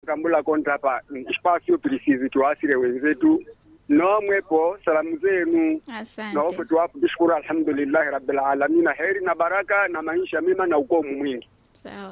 kambula kontra hapa spasio preciso tuasire wenzetu nomwepo salamu zenu Asante. naopo tuwapo tushukuru alhamdulillahi rabbil alamina heri na baraka na maisha mema na ukomu mwingi Sawa.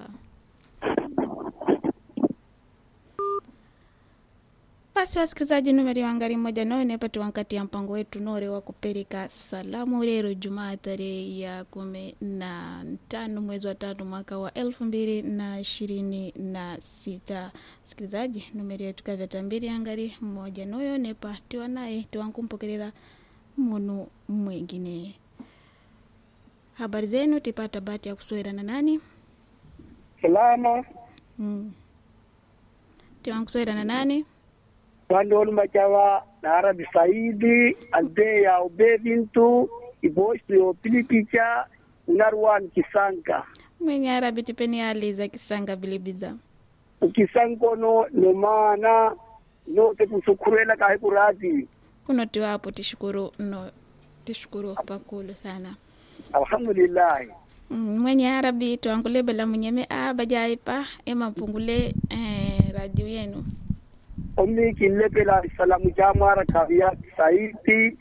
Basi wasikilizaji, numeri wangari moja noe nepati wankati ya mpango wetu nore wa kupereka salamu lero Jumaa tarehe ya kumi na tano mwezi wa tatu mwaka wa elfu mbili na ishirini na sita. Sikilizaji, numeri yetu kavyata mbili angari mmoja noyo nepa tiwa naye tiwankumpokerera munu mwingine. Habari zenu, tipata bahati ya kusowera na nani? salama Mm. tiwankusowera na nani? wandoni machawa na arabi saidi ante ya obe bintu ibosi pilipicha unarwan kisanka mwenye arabi tipeni aliza kisanga bilibiza ukisankono nomana note kusukurela kahe kurati kuno tiwapo tishukuru no tishukuru pakulu sana alhamdulillahi Mm, mwenye arabi twankulebela munyeme a bajaipa ema mpungule eh, radio yenu omi kilepela salamu jamara kavya saidi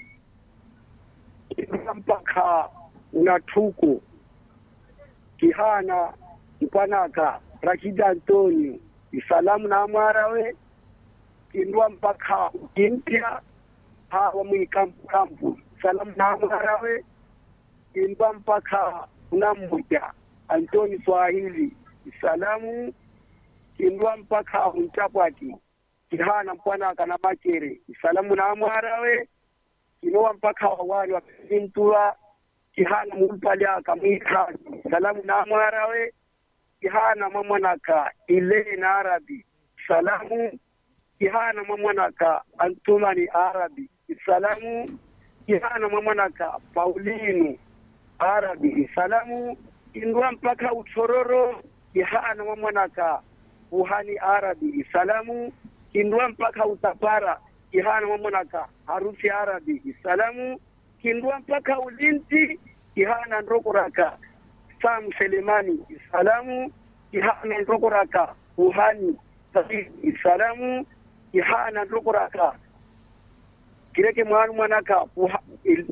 mpaka unatuku kihana mpanaka rashida antonio isalamu na mwarawe kindwa mpaka ukimpya hawa mwikampu kampu salamu na mwarawe kindwa mpaka unammoja antoni swahili isalamu kindwa mpaka untapwati kihana mpwanaka na makere isalamu na mwarawe kinowa mpaka wawali wakizintua kihana mulpalyaka mwikazi salamu na mwarawe kihana mwamwanaka ile na arabi salamu kihana mwamwanaka antumani arabi salamu kihana mwamwanaka paulinu arabi salamu indwa mpaka utororo kihana mwamwanaka uhani arabi salamu kindwa mpaka utapara kihana mwamwanaka harufi arabi salamu kindwa mpaka ulinzi kihana ndokoraka sam selemani salamu kihana ndokoraka uhani saidi salamu kihana ndokoraka kireke mwanu mwanaka uha, il,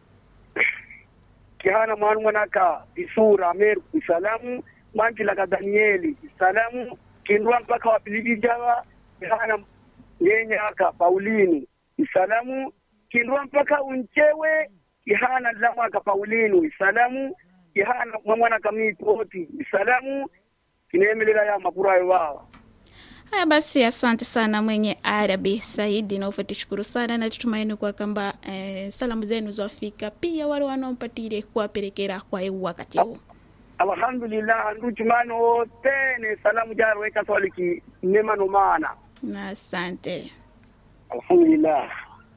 kihana mwanu mwanaka isura meru salamu manjilaka danieli salamu kindwa mpaka wapiliji jawa kihana nyenyaka paulinu isalamu kindwa mpaka unchewe kihana lamwaka paulinu isalamu kihana mwamwanaka mitoti isalamu kineemelela ya mapurayo wawa haya basi asante sana mwenye arabi saidi naufe tishukuru sana na tutumaini kwa kamba eh, salamu zenu zafika pia wale wanaompatire kuwaperekera kwa eu wakati huu alhamdulillah nduchumano wotene salamu jarweka swaliki nemano mana na asante alhamdulillah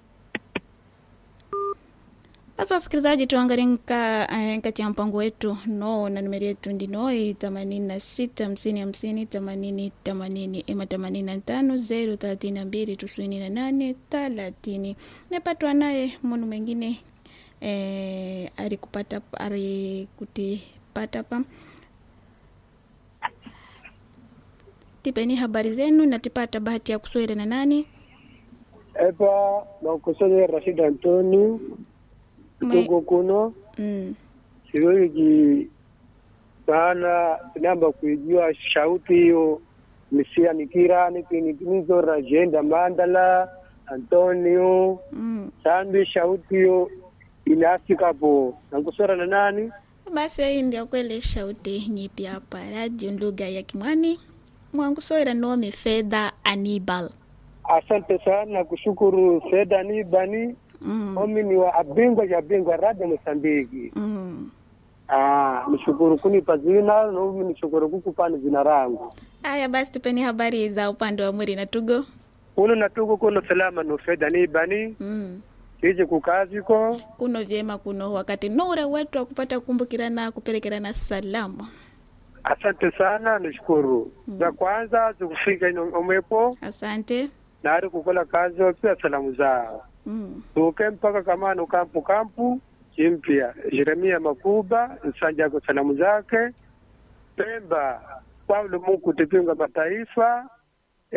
basi wasikilizaji tuangalie nka eh, kati ya mpango wetu no na numeri yetu ndinoi themanini na sita hamsini hamsini themanini themanini ema themanini na tano zero thelathini na mbili tisini na nane thelathini nepatwa naye munu mwengine eh, alikupata alikutipata pa tipeni habari zenu natipata bahati ya kuswere na nani epa nakusonye rashid antoni Mwe- tugo kuno mm. siwezi sana namba kuijua shauti hiyo misia nikirani kinitinizo rajenda mandala antonio Mm. sambi shauti hiyo inafika po nakusora na nani basi hii ndio kweli shauti nyipi hapa radio lugha ya kimwani mwangusoira nome fedha anibal asante sana kushukuru feda ni bani mm. omi ni wa abingwa ya bingwa radio mosambiki mm. ah nishukuru kunipa zina nomi nishukuru kukupani zina rangu haya basi tupeni habari za upande wa mwiri na tugo uno natuko kuno salama no feda ni bani mm. ije kukaziko kuno vyema kuno wakati nure wetu wa kupata kukumbukirana kupelekerana salamu asante sana nishukuru za kwanza zikufika ino omwepo asante nari kukola kazi pia salamu zao mm. tuke mpaka kamano kampu kampu chimpya jeremia makuba nsanja kwa salamu zake pemba paulo mungu tipinga mataifa